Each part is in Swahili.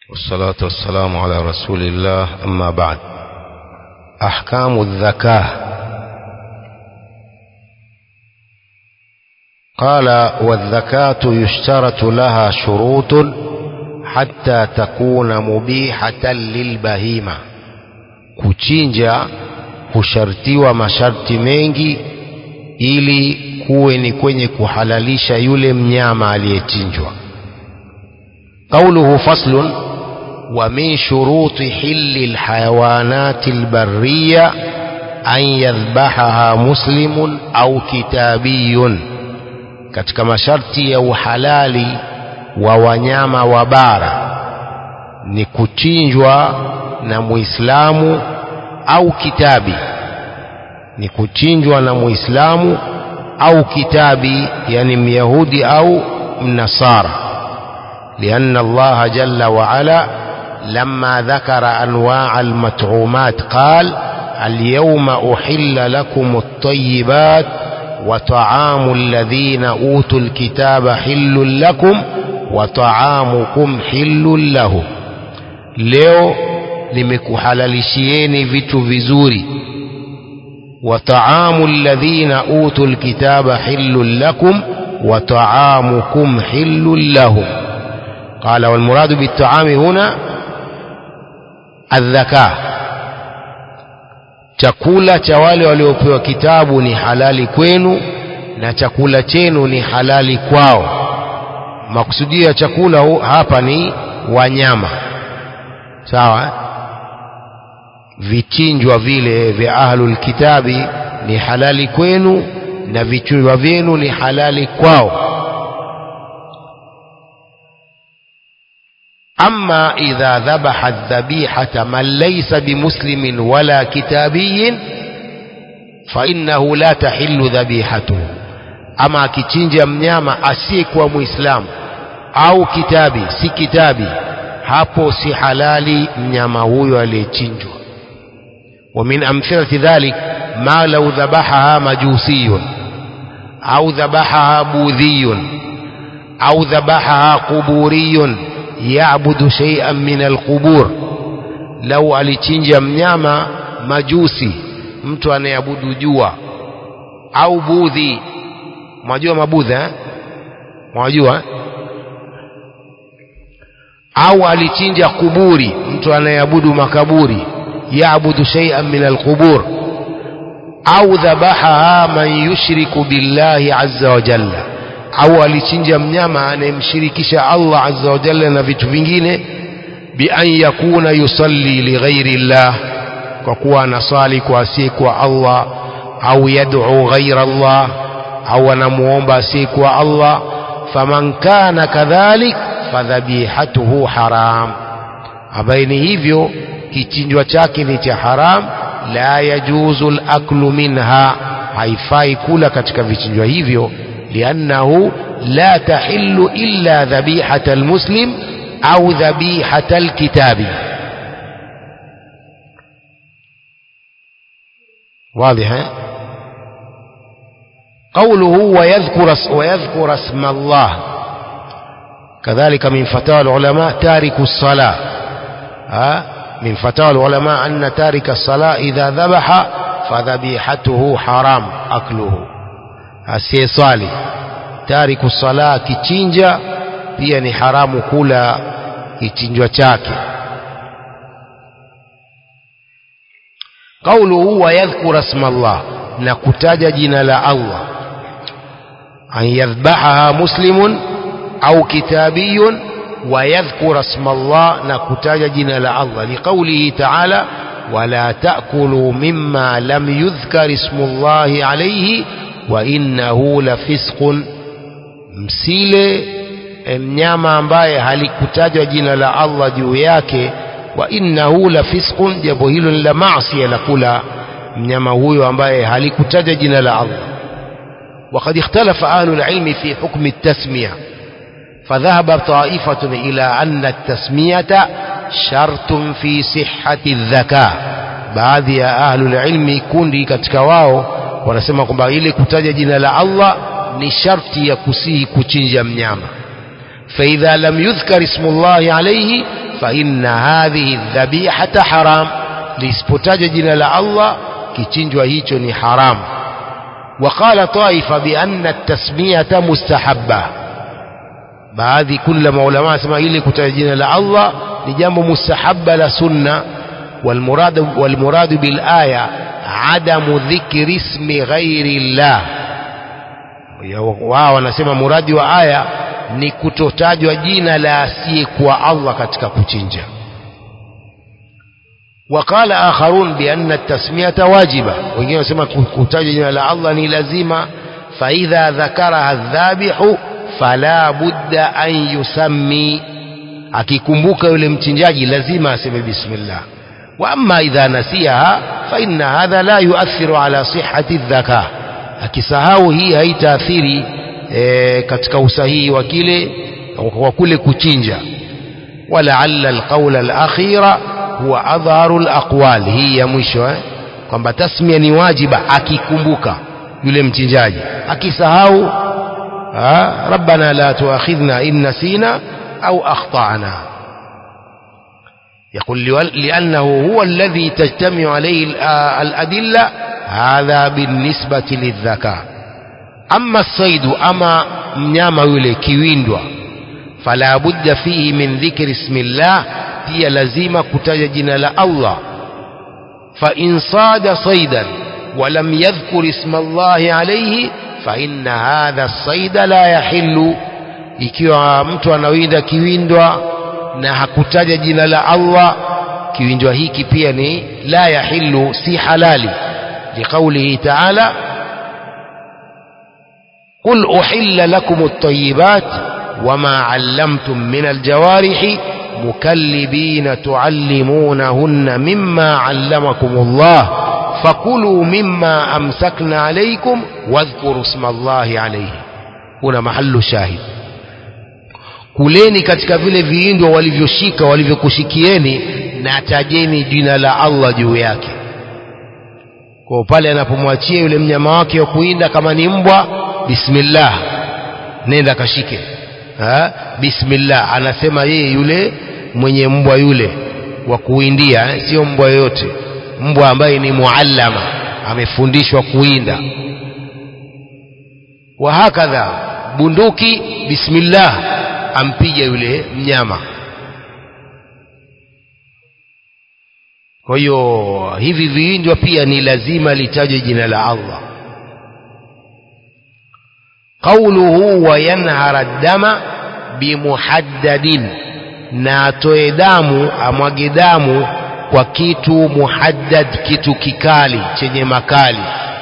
والصلاة والسلام على رسول الله أما بعد أحكام الذكاة قال والذكاة يشترط لها شروط حتى تكون مبيحة للبهيمة kuchinja hushartiwa masharti mengi ili kuwe ni kwenye kuhalalisha yule mnyama aliyechinjwa قوله فصل ومن شروط حل الحيوانات البرية أن يذبحها مسلم أو كتابي katika masharti ya uhalali wa wanyama wa bara ni kuchinjwa na muislamu au kitabi ni kuchinjwa na muislamu au kitabi yani myahudi au mnasara لأن الله جل وعلا لما ذكر أنواع المطعومات قال اليوم أحل لكم الطيبات وطعام الذين أوتوا الكتاب حل لكم وطعامكم حل لهم leo nimekuhalalishieni vitu vizuri وطعام الذين أوتوا الكتاب حل لكم وطعامكم حل لهم قال والمراد بالطعام هنا الذكاء chakula cha wale waliopewa kitabu ni halali kwenu na chakula chenu ni halali kwao makusudio ya chakula hapa ni wanyama sawa vichinjwa vile vya ahlul kitabi ni halali kwenu na vichinjwa vyenu ni halali kwao أما إذا ذبح الذبيحة من ليس بمسلم ولا كتابي فإنه لا تحل ذبيحته أما كتنجا mnyama asiyekuwa muislamu au kitabi si kitabi hapo si halali mnyama huyo aliyechinjwa ومن أمثلة ذلك ما لو ذبحها مجوسي أو ذبحها بوذي أو ذبحها قبوري yaabudu shay'an min alqubur lau alichinja mnyama majusi mtu anayeabudu jua au budhi mwajua mabudha eh? mwajua au alichinja kuburi mtu anayeabudu makaburi yaabudu shay'an min alqubur au dhabahaha man yushriku billahi azza wa jalla au alichinja mnyama anayemshirikisha Allah azza wa jalla na vitu vingine bi an yakuna yusalli li ghairi llah kwa kuwa anasali kwa asiyekuwa Allah au yad'u ghaira Allah au anamuomba asiyekuwa Allah faman kana kadhalik fadhabihatuhu haram abaini hivyo kichinjwa chake ni cha haram la yajuzu al-aklu minha haifai kula katika vichinjwa hivyo لأنه لا تحل إلا ذبيحة المسلم أو ذبيحة الكتاب واضح قوله ويذكر ويذكر اسم الله كذلك من فتاوى العلماء تارك الصلاة ها من فتاوى العلماء أن تارك الصلاة إذا ذبح فذبيحته حرام أكله asiyeswali tariku sala kichinja pia ni haramu kula kichinjwa chake qauluhu wa yadhkura isma Allah na kutaja jina la Allah an yadhbahaha muslimun au kitabiyun wa yadhkura isma Allah na kutaja jina la Allah liqaulihi ta'ala ولا تأكلوا مما لم يذكر اسم الله عليه وإنه لفسق msile mnyama ambaye halikutajwa jina la Allah juu yake wa innahu la fisqun jambo hilo ni la maasi la kula mnyama huyo ambaye halikutajwa jina la Allah وقد اختلف أهل العلم في حكم التسمية فذهب طائفة إلى أن التسمية شرط في صحة الذكاء baadhi ya ahlul ilmi kundi katika wao wanasema kwamba ile kutaja jina la Allah ni sharti ya kusihi kuchinja mnyama faidha lam yudhkar ismullahi alayhi fa inna hadhihi dhabihata haram lisipotaja jina la Allah kichinjwa hicho ni haram وقال طائفة بأن التسمية مستحبة baadhi kula maulama asema ili kutaja jina la Allah ni jambo mustahabba la sunna والمراد والمراد بالآية عدم ذكر اسم غير الله wao wanasema muradi wa aya ni kutotajwa jina la asiyekuwa Allah katika kuchinja وقال آخرون بأن التسمية واجبة wengine wanasema kutaja jina la Allah ni lazima فإذا ذكرها الذابح فلا بد أن يسمي akikumbuka yule mchinjaji lazima aseme bismillah واما اذا نسيها فان هذا لا يؤثر على صحه الذكاء akisahau hii haitaathiri e, katika usahihi wa kile kwa kule kuchinja walaalla alqaula alakhira huwa adharu alaqwal hii ya mwisho eh? kwamba tasmia ni wajiba akikumbuka yule mchinjaji akisahau rabbana la tuakhidhna in nasina au akhtana يقول لأنه هو الذي تجتمع عليه الأدلة هذا بالنسبة للذكاء أما الصيد أما mnyama yule kiwindwa fala budda fihi min dhikri ismillah pia lazima kutaja jina la Allah fa in sada saydan wa lam yadhkur isma Allah alayhi fa inna hadha as-sayda la yahillu ikiwa mtu anawinda kiwindwa na hakutaja jina la Allah kiwinjwa hiki pia ni la yahillu si halali liqaulihi ta'ala قل أحل لكم الطيبات وما علمتم من الجوارح مكلبين تعلمونهن مما علمكم الله فكلوا مما أمسكنا عليكم واذكروا اسم الله عليه هنا محل شاهد kuleni katika vile viindo walivyoshika walivyokushikieni na tajeni jina la Allah juu yake kwa pale anapomwachia yule mnyama wake wa kuinda kama ni mbwa bismillah nenda kashike ha? bismillah anasema yeye yule mwenye mbwa yule wa kuindia eh? sio mbwa yoyote mbwa ambaye ni muallama amefundishwa kuinda wa hakadha bunduki bismillah ampige yule mnyama kwa hiyo hivi viindwa pia ni lazima litaje jina la Allah qawluhu wa yanhara dama bimuhaddadin na atoe damu amwage damu kwa kitu muhaddad kitu kikali chenye makali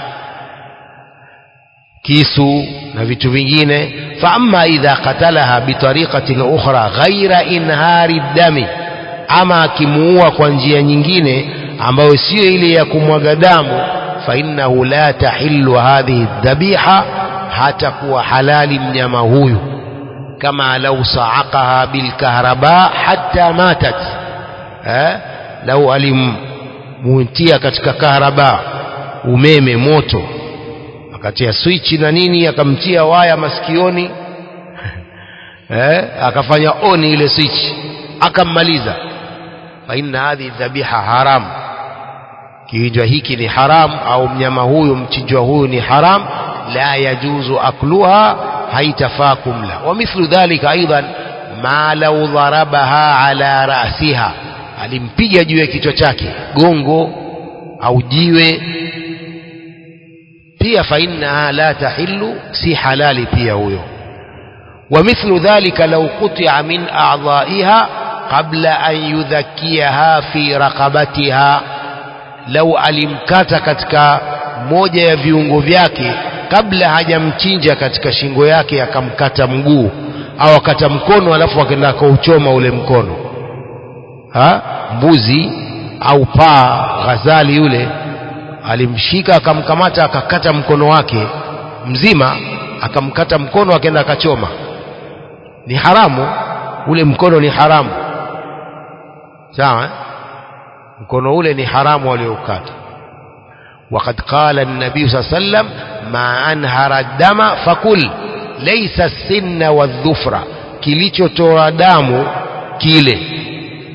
kisu na vitu vingine fa amma idha qatalaha bitariqatin ukhra ghaira inhari dami ama akimuua kwa njia nyingine ambayo sio ile ya kumwaga damu fa innahu la tahillu hadhihi dhabiha hata kuwa halali mnyama huyu kama lau saaqaha bilkahraba hatta matat eh? lau alimutia katika kahraba umeme moto akatia swichi na nini akamtia waya masikioni eh? akafanya oni ile swichi akammaliza fa inna hadhi dhabiha haram kiwinjwa hiki ni haram au mnyama huyu mchinjwa huyu ni haram la yajuzu akluha haitafaa kumla wa mithlu dhalika aidan ma lau dharabaha ala rasiha alimpiga juu ya kichwa chake gongo au jiwe pia fa innaha la tahillu si halali pia huyo wa mithlu dhalika law quti'a min a'dha'iha qabla an yudhakkiyaha fi raqabatiha lau alimkata katika moja ya viungo vyake kabla hajamchinja katika shingo yake akamkata mguu au akata mkono alafu akaenda akauchoma ule mkono ha? mbuzi au paa ghazali yule alimshika akamkamata akakata mkono wake mzima akamkata mkono akaenda akachoma ni haramu ule mkono ni haramu sawa eh? mkono ule ni haramu walioukata وقد قال النبي صلى الله عليه وسلم ما أنهر الدم فكل ليس السن والظفر kilichotoa damu kile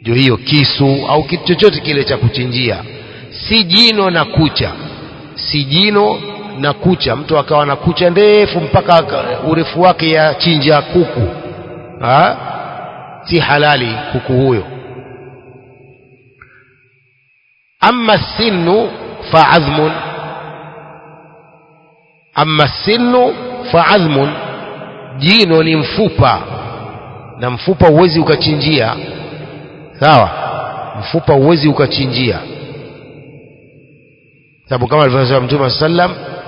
ndio hiyo kisu au kitu chochote kile cha kuchinjia si jino na kucha si jino na kucha mtu akawa na kucha ndefu mpaka urefu wake ya chinja kuku ha? si halali kuku huyo ama sinu faadhmun ama sinu faadhmun jino ni mfupa na mfupa huwezi ukachinjia sawa mfupa huwezi ukachinjia sababu kama alivyosema mtume sallam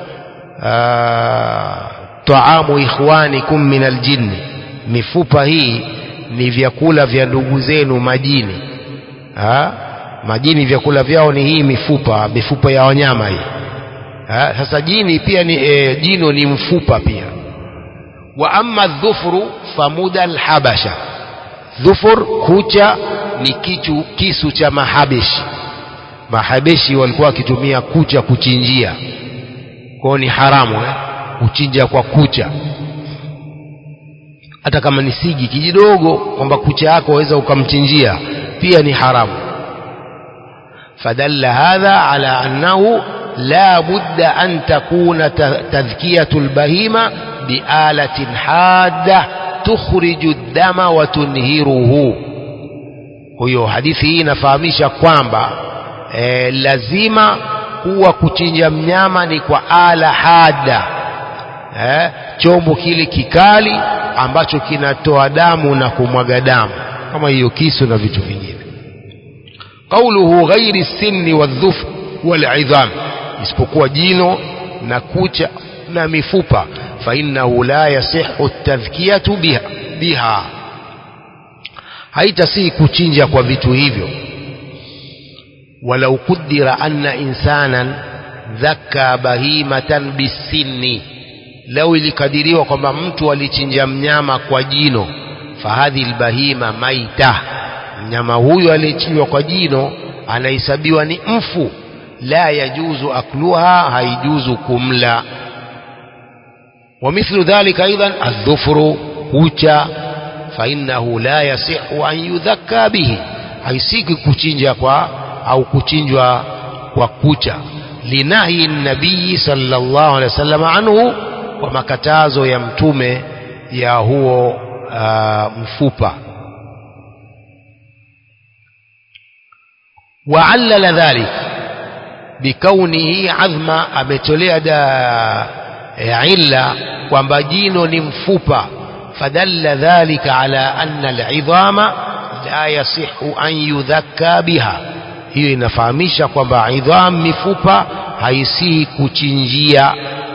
taamu ikhwanikum min aljinni mifupa hii ni vyakula vya ndugu zenu majini ha? majini vyakula vyao ni hii mifupa mifupa ya wanyama hii ha? sasa jini pia ni e, jino ni mfupa pia wa amma dhufru famuda alhabasha dhufur kucha ni kichu, kisu cha mahabeshi mahabeshi walikuwa wakitumia kucha kuchinjia kwao ni haramu eh? kuchinja kwa kucha hata kama ni sigi kijidogo kwamba kucha yako waweza ukamchinjia pia ni haramu fadalla hadha ala annahu la budda an takuna tadhkiyatu lbahima bialatin hadda tukhriju ddama wa tunhiruhu huyo hadithi hii inafahamisha kwamba e, lazima kuwa kuchinja mnyama ni kwa ala hada eh, chombo kile kikali ambacho kinatoa damu na kumwaga damu kama hiyo kisu na vitu vingine qauluhu ghairi sinni wadhuf walidham isipokuwa jino na kucha na mifupa fainnahu la yasihu tadhkiyatu biha, biha. haitasihi kuchinja kwa vitu hivyo walau qudira anna insanan dhakka bahimatan bisinni lau ilikadiriwa kwamba mtu alichinja mnyama kwa jino fahadhi lbahima maita mnyama huyo aliyechinjwa kwa jino anahesabiwa ni mfu la yajuzu akluha haijuzu kumla ومثل ذلك أيضا الظفر كوشا فإنه لا يصح أن يذكى به haisiki kuchinja kwa au kuchinjwa kwa kucha linahi nabii sallallahu alaihi wasallam anhu kwa makatazo ya mtume ya huo uh, mfupa وعلل ذلك بكونه عظما ametolea da illa kwamba jino ni mfupa fadalla dhalika ala anna alidhama la yasihu an yudhakka biha hiyo inafahamisha kwamba idham mifupa haisihi kuchinjia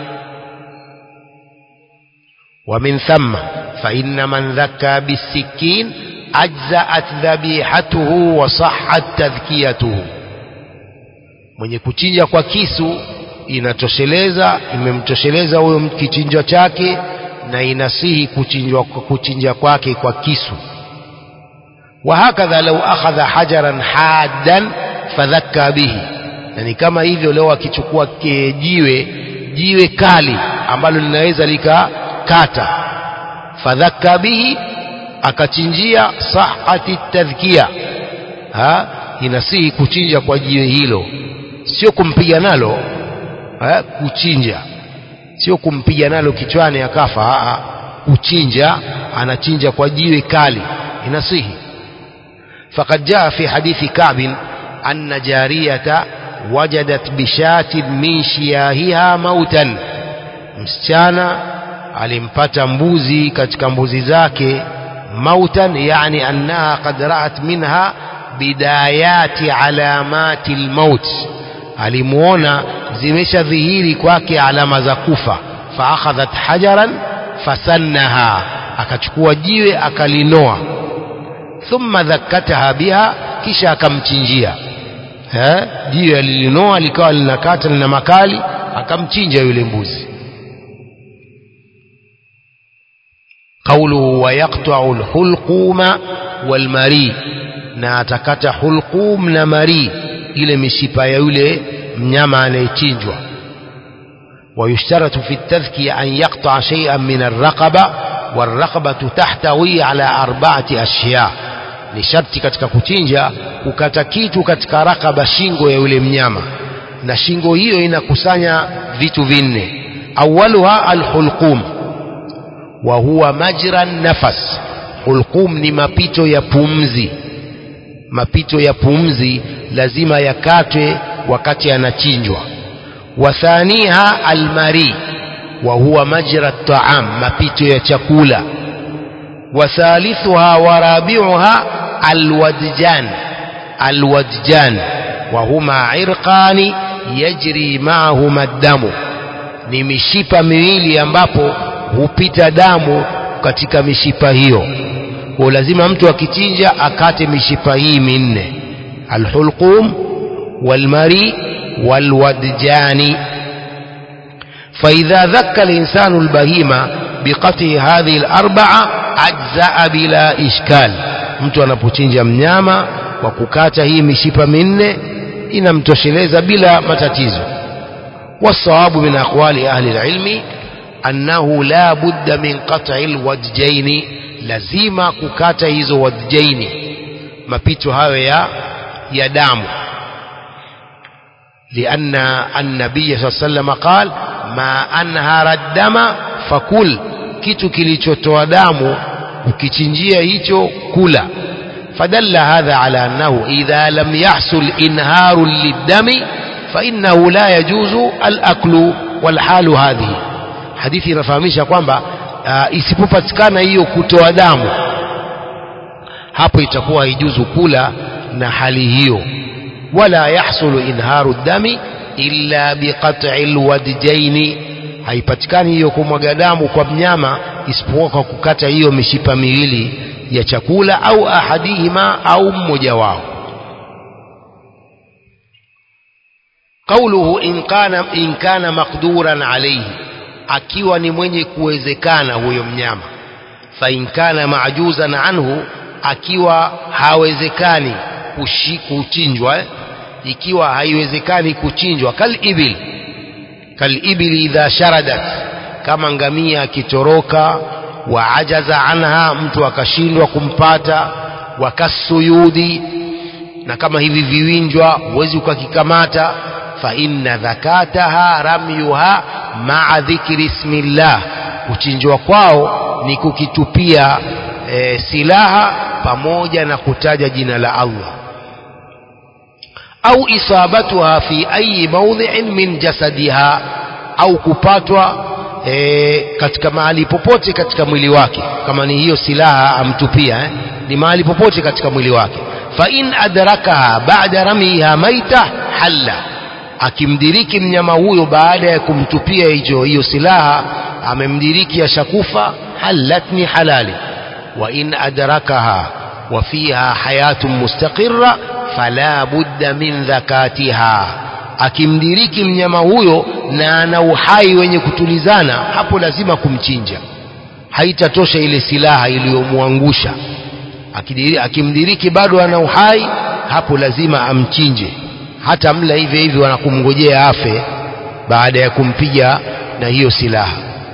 ومن ثم فإن من ذكى بالسكين أجزأت ذبيحته وصحت تذكيته mwenye kuchinja kwa kisu inatosheleza imemtosheleza huyo kichinjwa chake na inasihi kuchinjwa kuchinja kwake kwa kisu وهكذا لو أخذ حجرا حادا فذكى به yani kama hivyo leo akichukua jiwe jiwe kali ambalo linaweza likakata fadhaka bihi akachinjia sahati tadhkia ha inasihi kuchinja kwa jiwe hilo sio kumpiga nalo ha? kuchinja sio kumpiga nalo kichwani akafa ha? kuchinja anachinja kwa jiwe kali inasihi فقد جاء في حديث كعب أن جارية وجدت بشاة من شياهها موتا msichana alimpata mbuzi katika mbuzi zake mautan yani annaha qad ra'at minha bidayati alamati almaut alimuona zimeshadhihiri kwake alama za kufa faakhadhat hajaran fasannaha akachukua jiwe akalinoa thumma dhakkataha biha kisha akamchinjia eh jiwe alilinoa likawa linakata lina makali akamchinja yule mbuzi قوله ويقطع الحلقوم والمري na atakata hulqum na mari ile mishipa ya yule mnyama anayechinjwa ويشترط في التذكية أن يقطع شيئا من الرقبة والرقبة تحتوي على أربعة أشياء ni sharti katika kuchinja kukata kitu katika rakaba shingo ya yule mnyama na shingo hiyo inakusanya vitu vinne awaluha alhulqum wa huwa majra nafas hulqum ni mapito ya pumzi mapito ya pumzi lazima yakatwe wakati anachinjwa wathaniha almari wa huwa majra taam mapito ya chakula وثالثها ورابعها الودجان الودجان وهما عرقان يجري معهما الدم ni mishipa miwili ambapo hupita damu katika mishipa hiyo kwa lazima mtu akichinja akate mishipa hii minne alhulqum walmari walwadjani فإذا ذك الإنسان البهيمة بقطع هذه الأربعة أجزاء بلا إشكال mtu anapochinja mnyama kwa kukata hii mishipa minne inamtosheleza bila matatizo والصواب من أقوال أهل العلم أنه لا بد من قطع الوججين لزيما كukata hizo wajjaini mapito hayo ya ya damu لأن النبي صلى الله عليه وسلم قال ما أنهر الدم فكل kitu kilichotoa damu ukichinjia hicho kula فدل هذا على أنه إذا لم يحصل إنهار للدم فإنه لا يجوز الأكل والحال هذه hadithi inafahamisha kwamba uh, isipopatikana hiyo kutoa damu hapo itakuwa haijuzu kula na hali hiyo wala yahsulu inharu dami illa biqat'i alwadjaini haipatikani hiyo kumwaga damu kwa mnyama isipokuwa kwa kukata hiyo mishipa miwili ya chakula au ahadihima au mmoja wao قوله إن كان إن كان مقدورا عليه akiwa ni mwenye kuwezekana huyo mnyama fa in kana maajuzan anhu akiwa hawezekani kuchinjwa eh? ikiwa haiwezekani kuchinjwa kal ibil kal ibil idha sharadat kama ngamia akitoroka wa ajaza anha mtu akashindwa kumpata wa kasuyudi na kama hivi viwinjwa huwezi ukakikamata fa inna dhakataha ramyuha maa dhikri ismillah kuchinjwa kwao ni kukitupia e, silaha pamoja na kutaja jina la Allah au isabatuha fi ayi mawdhi'in min jasadiha au kupatwa e, katika mahali popote katika mwili wake kama ni hiyo silaha amtupia eh, ni mahali popote katika mwili wake fa in adrakaha ba'da ramiha maita halla akimdiriki mnyama huyo baada ya kumtupia hicho hiyo silaha amemdiriki ashakufa halat ni halali wa in adrakaha wa fiha hayatun mustaqirra fala budda min dhakatiha akimdiriki mnyama huyo na ana uhai wenye kutulizana hapo lazima kumchinja haitatosha ile silaha iliyomwangusha akimdiriki bado ana uhai hapo lazima amchinje hata mla hivi hivi wanakumngojea afe baada ya kumpiga na hiyo silaha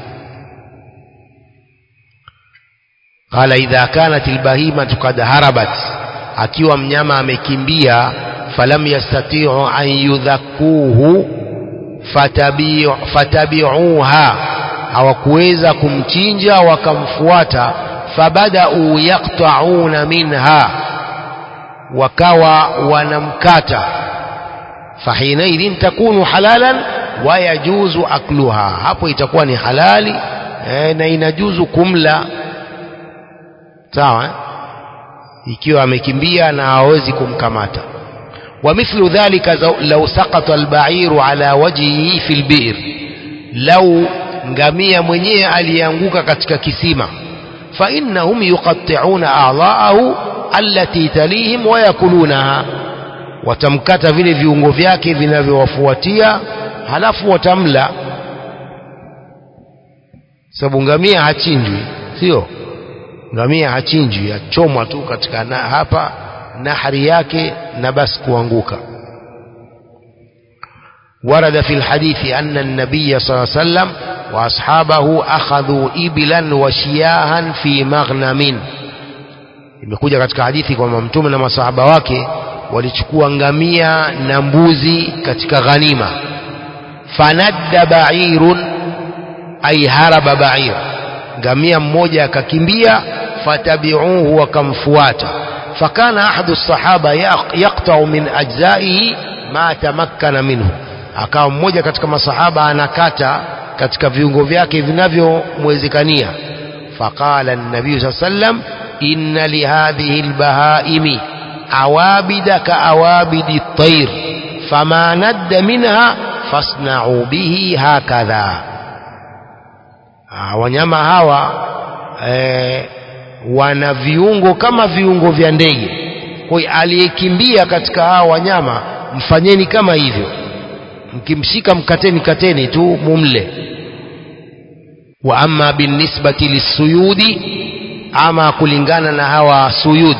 qala idha kanat albahimatu qad harabat akiwa mnyama amekimbia falam yastati'u an yudhakuhu fatabi'uha fatabi'uha hawakuweza kumchinja wakamfuata fabada'u yaqta'una minha wakawa wanamkata fahinaidhin takunu halalan wa yajuzu akluha hapo itakuwa ni halali eh, na inajuzu kumla sawa eh? ikiwa amekimbia na hawezi kumkamata ومثل ذلك لو سقط البعير على وجهه في البئر لو ngamia mwenyewe alianguka katika kisima فإنهم يقطعون أعضاءه التي تليهم ويأكلونها watamkata vile viungo vyake vinavyowafuatia halafu watamla sababu ngamia hachinjwi sio ngamia hachinjwi achomwa tu katika na, hapa nahari yake na basi kuanguka ورد في الحديث أن النبي صلى الله عليه وسلم وأصحابه أخذوا إبلا وشياها في مغنم imekuja katika hadithi kwamba mtume na masahaba wake walichukua ngamia na mbuzi katika ghanima fanadda ba'irun ay haraba ba'ir ngamia mmoja akakimbia fatabi'uhu wakamfuata fakana ahadu sahaba yaqta'u min ajzaihi ma tamakkana minhu akawa mmoja katika masahaba anakata katika viungo vyake vinavyomwezekania faqala an-nabii sallam inna lihadhihi al-bahaimi awabida ka awabidi at-tayr fama nadda minha fasna'u bihi hakadha wanyama hawa e, wana viungo kama viungo vya ndege kwa hiyo aliyekimbia katika hawa wanyama mfanyeni kama hivyo mkimshika mkateni kateni tu mumle wa amma binisbati lisuyudi ama kulingana na hawa suyud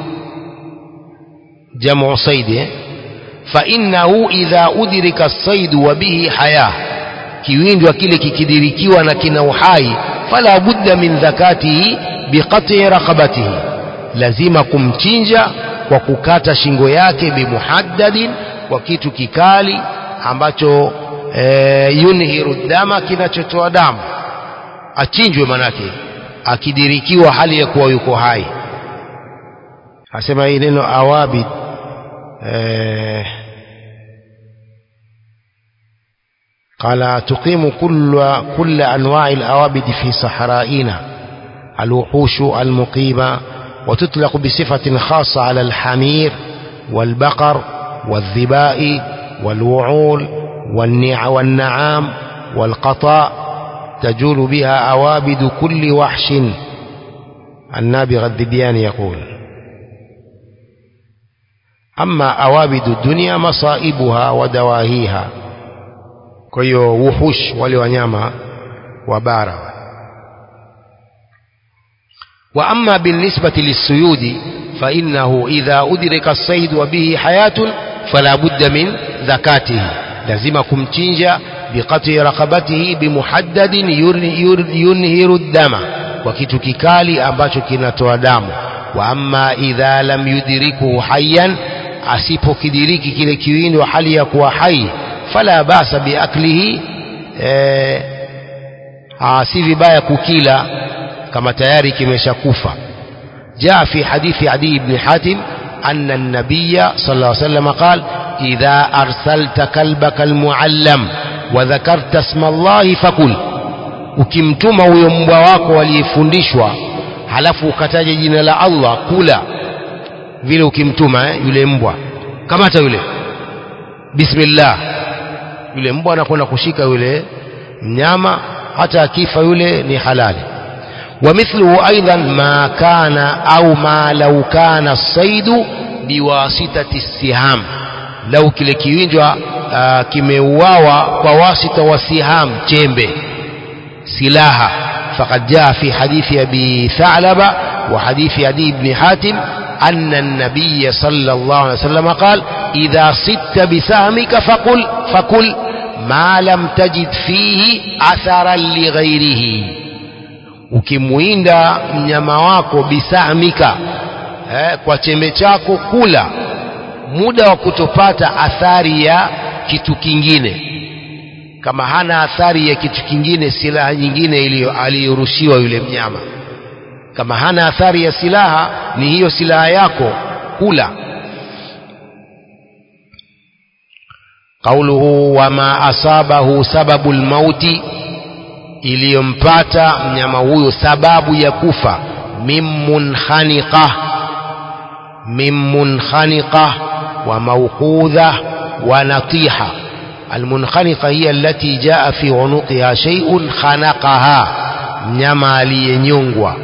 jamu saidi eh? fa innahu idha udrika as-sayd wa bihi haya kiwindwa kile kikidirikiwa na kina uhai fala budda min zakatihi biqat'i raqabatihi lazima kumchinja kwa kukata shingo yake bimuhaddadin kwa kitu kikali ambacho e, yunhiru dama kinachotoa damu achinjwe manake akidirikiwa hali ya kuwa yuko hai asema hii neno awabid e, قال تقيم كل كل انواع الاوابد في صحرائنا الوحوش المقيمه وتطلق بصفه خاصه على الحمير والبقر والذباء والوعول والنع والنعام والقطاء تجول بها أوابد كل وحش النابغ الذبيان يقول أما أوابد الدنيا مصائبها ودواهيها كيو وحوش ولوانياما وبارا وأما بالنسبة للسيود فإنه إذا أدرك الصيد وبه حياة فلا بد من زكاته لازم kumchinja biqati raqabatihi bimuhaddadin yunhiru dama kwa kitu kikali ambacho kinatoa damu wa amma idha lam yudrikuhu hayyan asipokidiriki kile kiwindo hali ya kuwa hai fala basa biaklihi eh, si vibaya kukila kama tayari kimeshakufa jaa fi hadithi adi ibn hatim أن النبي صلى الله عليه وسلم قال إذا أرسلت كلبك المعلم وذكرت اسم الله فكل ukimtuma huyo mbwa wako aliyefundishwa halafu ukataja jina la Allah kula vile ukimtuma eh, yule mbwa kamata yule bismillah yule mbwa anakwenda kushika yule mnyama hata akifa yule ni halali ومثله أيضا ما كان أو ما لو كان الصيد بواسطة السهام لو kile kiwinjwa uh, kimeuawa kwa wasita wa siham chembe silaha فقد جاء في حديث أبي ثعلبة وحديث أبي بن حاتم أن النبي صلى الله عليه وسلم قال إذا صدت بسهمك فقل فكل ما لم تجد فيه أثرا لغيره ukimwinda mnyama wako bisamika eh, kwa chembe chako kula muda wa kutopata athari ya kitu kingine kama hana athari ya kitu kingine silaha nyingine aliyorushiwa yule mnyama kama hana athari ya silaha ni hiyo silaha yako kula qauluhu wama asabahu sababu lmauti iliyompata mnyama huyo sababu ya kufa mimmunkhaniqa mimmunkhaniqa wa mawqudha wa natiha almunkhaniqa hiya allati jaa fi unuqiha shay'un khanaqaha mnyama aliyenyongwa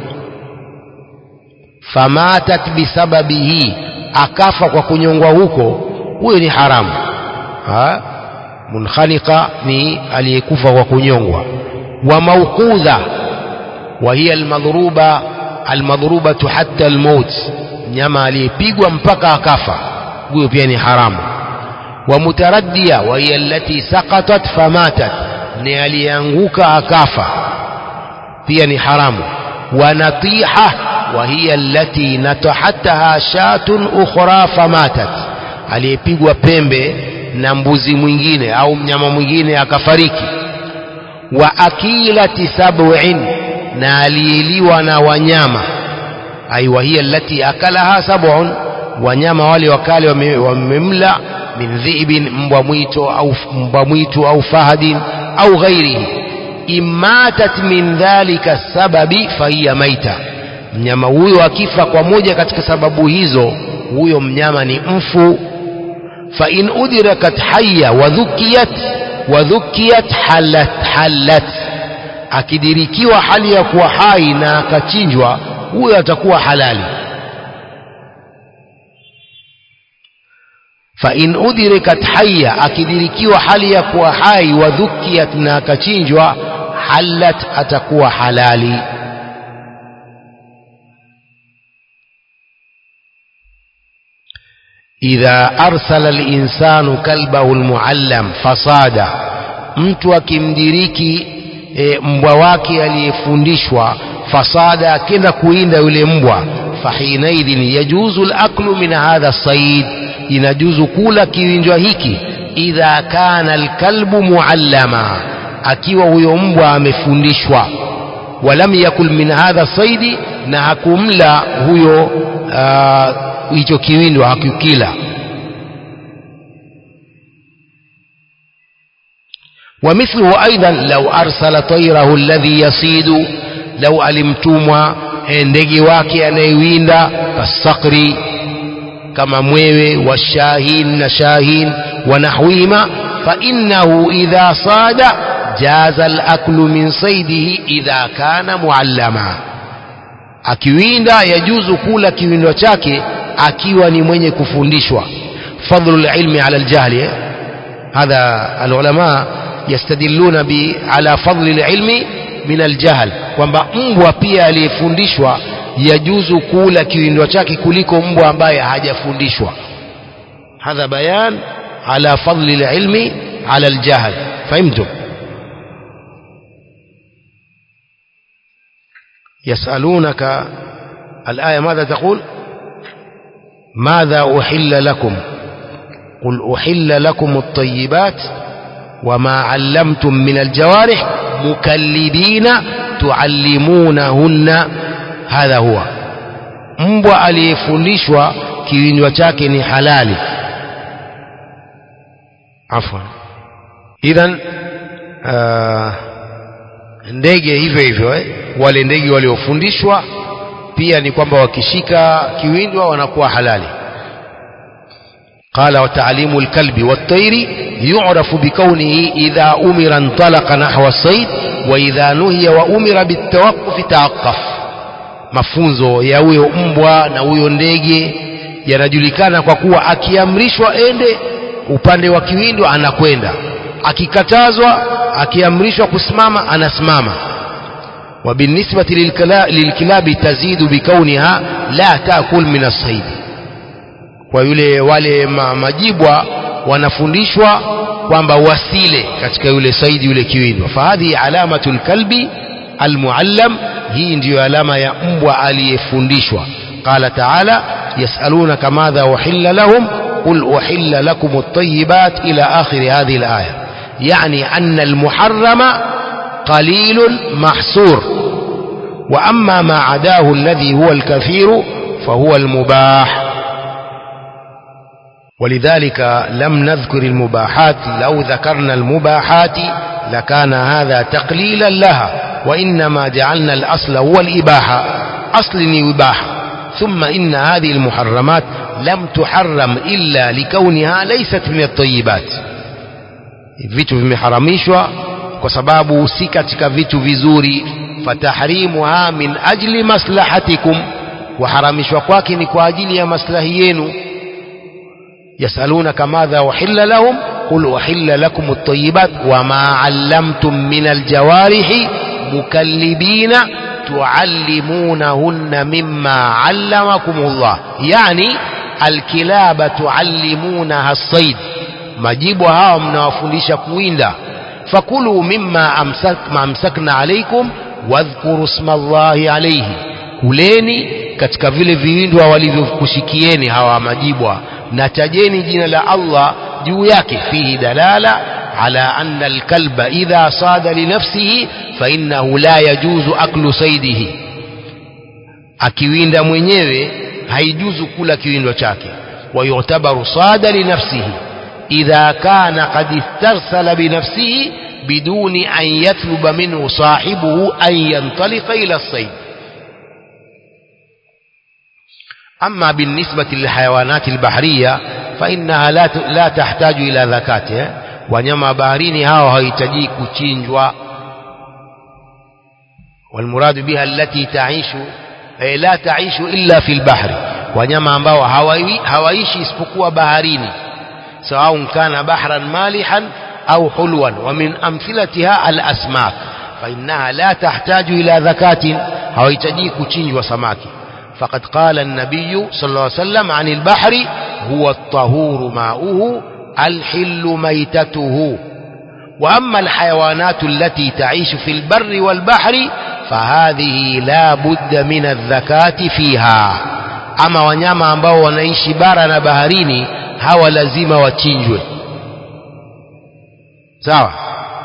famatat bisababihi akafa kwa kunyongwa huko huyo ni haramu ha? munkhaniqa ni aliyekufa kwa kunyongwa وموقوذة وهي المضروبة المضروبة حتى الموت nyama aliyepigwa mpaka akafa huyo pia ni haramu wa mutaraddia wa hiya allati saqatat famatat ni aliyeanguka akafa pia ni haramu wa natiha وهي التي نتحتها شاة أخرى فماتت aliyepigwa pembe na mbuzi mwingine au mnyama mwingine akafariki wa akilati sab'in na aliyeliwa na wanyama ai wahiya allati akalaha sab'un wanyama wale wakale wamemla min dhi'bin mbwa mwito au mbwa mwitu au fahadin au ghairihi imatat min dhalika sababi fahiya maita mnyama huyo akifa kwa moja katika sababu hizo huyo mnyama ni mfu fa in udrakat hayya wa dhukiyat wa dhukiyat halat halat akidirikiwa hali ya kuwa hai na akachinjwa huyo atakuwa halali fa in udrikat hayya akidirikiwa hali ya kuwa hai wa dhukiyat na akachinjwa halat atakuwa halali idha arsala linsanu kalbahu lmuallam fasada mtu akimdiriki e, mbwa wake aliyefundishwa fasada akenda kuinda yule mbwa fahinaidhin yajuzu laklu min hadha said inajuzu kula kiwinjwa hiki idha kana alkalbu muallama akiwa huyo mbwa amefundishwa walam yakul min hadha saidi na hakumla huyo hicho uh, kiwindwa hakukila ومثله أيضا لو أرسل طيره الذي يصيد لو ألمتم ndege wake anayewinda kasakri kama mwewe washahin na shahin wanahwima fainnahu idha sada jaza alaklu min saidihi idha kana muallama akiwinda yajuzu kula kiwindo chake akiwa ni mwenye kufundishwa fadlu lilmi ala ljahli hadha alulama yastadilluna bi ala fadli lilmi min aljahl kwamba mbwa pia aliyefundishwa yajuzu kula kiwindo chake kuliko mbwa ambaye hajafundishwa hadha bayan ala fadli lilmi ala aljahl fahimtum يسألونك الآية ماذا تقول ماذا أحل لكم قل أحل لكم الطيبات وما علمتم من الجوارح مكلبين تعلمونهن هذا هو mbwa aliyefundishwa kiwinywa chake ni halali afwan idhan uh, ndege hivyo hivyo eh? wale ndege waliofundishwa pia ni kwamba wakishika kiwindwa wanakuwa halali قال وتعليم الكلب والطير يعرف بكونه إذا أمر انطلق نحو الصيد وإذا نهي وأمر بالتوقف توقف mafunzo ya huyo mbwa na huyo ndege yanajulikana kwa kuwa akiamrishwa ende upande wa kiwindo anakwenda akikatazwa akiamrishwa kusimama anasimama وبالنسبة للكلاب تزيد بكونها لا تأكل من الصيد kwa yule wale ma, majibwa wanafundishwa kwamba wasile katika yule saidi yule kiwindwa fahadhi alamatu lkalbi almuallam hii ndiyo alama ya mbwa aliyefundishwa qala taala yasalunaka madha uhilla lahum qul uhilla lakum at-tayyibat ila akhiri hadhihi al-aya yani anna al-muharrama qalilun mahsur wa amma ma adahu alladhi huwa al-kathir fahuwa al-mubah ولذلك لم نذكر المباحات لو ذكرنا المباحات لكان هذا تقليلا لها وإنما جعلنا الأصل هو الإباحة أصل إباحة ثم إن هذه المحرمات لم تحرم إلا لكونها ليست من الطيبات vitu vimeharamishwa kwa sababu si katika vitu vizuri fatahrimuha min ajli maslahatikum kuharamishwa kwake ni kwa ajili ya maslahi yenu يسألونك ماذا أحل لهم قل أحل لكم الطيبات وما علمتم من الجوارح مكلبين تعلمونهن مما علمكم الله يعني الكلاب تعلمونها الصيد majibu hawa mnawafundisha kuwinda fakulu mimma amsak, amsakna alaikum wadhkuru sma llahi alaihi kuleni katika vile viwindwa walivyokushikieni hawa majibwa na tajeni jina la Allah juu yake fihi dalala ala anna alkalba idha sada linafsihi fa innahu la yajuzu aklu saidihi akiwinda mwenyewe haijuzu kula kiwindo chake ويعتبر صاد لنفسه إذا كان قد استرسل بنفسه بدون أن يطلب منه صاحبه أن ينطلق إلى الصيد أما بالنسبة للحيوانات البحرية فإنها لا لا تحتاج إلى ذكاة wanyama baharini hao hawahitaji kuchinjwa والمراد بها التي تعيش لا تعيش إلا في البحر wanyama ambao hawaishi isipokuwa baharini sawa kana bahran malihan au hulwan wa min amthilatiha al-asmak fa innaha la tahtaju ila zakatin hawahitaji kuchinjwa samaki faqad qala an-nabiy sallallahu alayhi wasallam 'an al-bahri huwa at-tahuru ma'uhu al-hillu maytatuhu wa amma al-hayawanat allati ta'ishu fi al-barri wal-bahri فهذه لا بد من الزكاة فيها ama wanyama ambao wanaishi bara na baharini hawa lazima wachinjwe sawa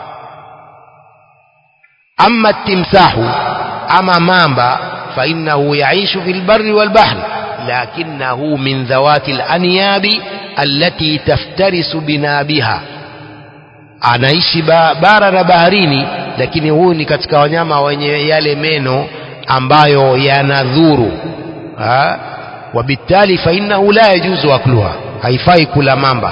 ama timsahu ama mamba fainahu yaishu fi lbari walbahri lakinahu min dhawati lanyabi allati taftarisu binabiha anaishi ba, bara na baharini lakini huyu ni katika wanyama wenye yale meno ambayo yanadhuru وبالتالي فإنه لا يجوز أكلها haifai kula mamba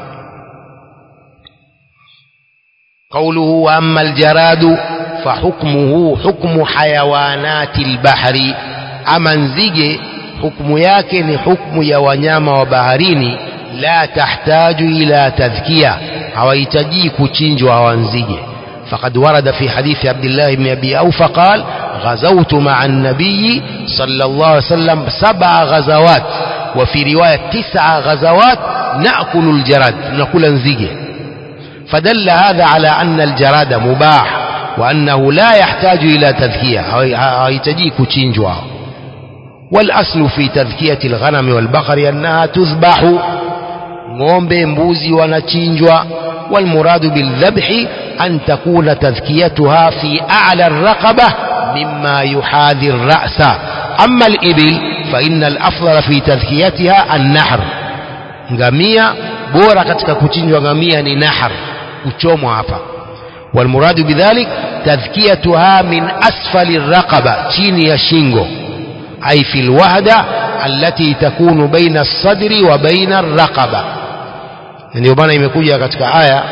قوله وأما الجراد فحكمه حكم حيوانات البحر أما نزige حكم yake ni حكم ya wanyama wa baharini la tahtaju ila tadhkiya hawahitaji kuchinjwa hawa nzige فقد ورد في حديث عبد الله بن أبي أوفى قال غزوت مع النبي صلى الله عليه وسلم سبع غزوات وفي رواية تسع غزوات نأكل الجراد نأكل نزيجه فدل هذا على أن الجراد مباح وأنه لا يحتاج إلى تذكية هيتجيك تشينجوا والأصل في تذكية الغنم والبقر أنها تذبح ng'ombe mbuzi wanachinjwa والمراد بالذبح أن تكون تذكيتها في أعلى الرقبة مما يحاذي الرأس أما الإبل فإن الأفضل في تذكيتها النحر ngamia bora katika kuchinjwa ngamia ni nahar kuchomwa hapa والمراد بذلك تذكيتها من أسفل الرقبة chini ya shingo أي في الوهدة التي تكون بين الصدر وبين الرقبة ndio maana imekuja katika aya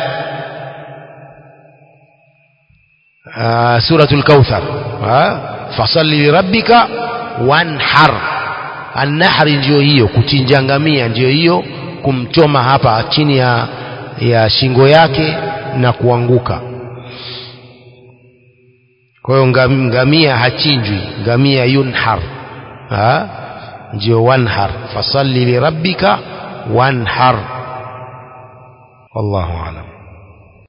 سورة الكوثر فصل لربك وانحر النحر ndio hiyo kuchinja ngamia ndio hiyo kumchoma hapa chini ya, ya shingo yake na kuanguka kwa hiyo ngamia hachinjwi ngamia yunhar ndio wanhar fasalli lirabbika wanhar wallahu alam